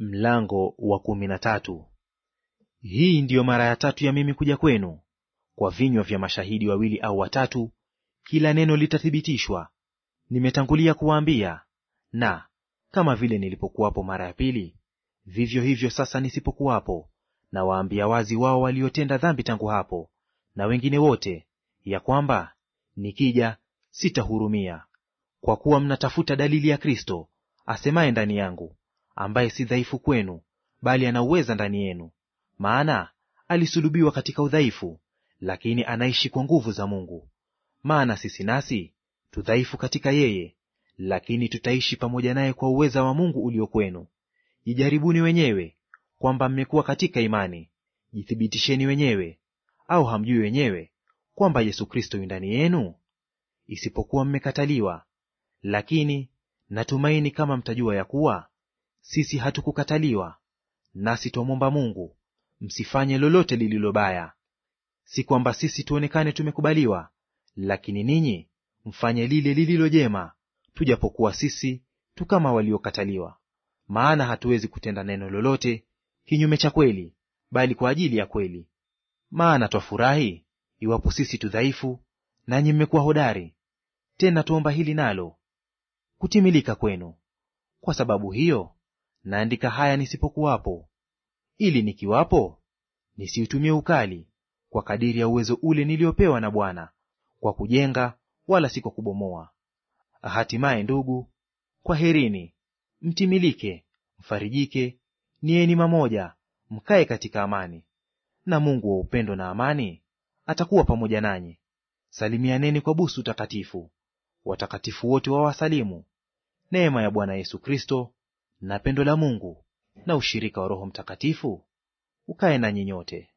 Mlango wa kumi na tatu. Hii ndiyo mara ya tatu ya mimi kuja kwenu; kwa vinywa vya mashahidi wawili au watatu kila neno litathibitishwa. Nimetangulia kuwaambia, na kama vile nilipokuwapo mara ya pili, vivyo hivyo sasa nisipokuwapo, nawaambia wazi wao waliotenda dhambi tangu hapo, na wengine wote, ya kwamba nikija sitahurumia. Kwa kuwa mnatafuta dalili ya Kristo asemaye ndani yangu ambaye si dhaifu kwenu, bali anauweza ndani yenu. Maana alisulubiwa katika udhaifu, lakini anaishi kwa nguvu za Mungu. Maana sisi nasi tudhaifu katika yeye, lakini tutaishi pamoja naye kwa uweza wa Mungu ulio kwenu. Jijaribuni wenyewe kwamba mmekuwa katika imani; jithibitisheni wenyewe. Au hamjui wenyewe kwamba Yesu Kristo yu ndani yenu? Isipokuwa mmekataliwa. Lakini natumaini kama mtajua ya kuwa sisi hatukukataliwa. Nasi twamwomba Mungu msifanye lolote lililo baya. Si kwamba sisi tuonekane tumekubaliwa, lakini ninyi mfanye lile lililo jema, tujapokuwa sisi tu kama waliokataliwa. Maana hatuwezi kutenda neno lolote kinyume cha kweli, bali kwa ajili ya kweli. Maana twafurahi iwapo sisi tu dhaifu, nanyi mmekuwa hodari. Tena tuomba hili nalo, kutimilika kwenu. Kwa sababu hiyo naandika haya nisipokuwapo, ili nikiwapo nisiutumie ukali, kwa kadiri ya uwezo ule niliopewa na Bwana, kwa kujenga wala si kwa kubomoa. Hatimaye ndugu, kwaherini. Mtimilike, mfarijike, nieni mamoja, mkae katika amani. Na Mungu wa upendo na amani atakuwa pamoja nanyi. Salimianeni kwa busu takatifu. Watakatifu wote wawasalimu. Neema ya Bwana Yesu Kristo na pendo la Mungu na ushirika wa Roho Mtakatifu ukae nanyi nyote.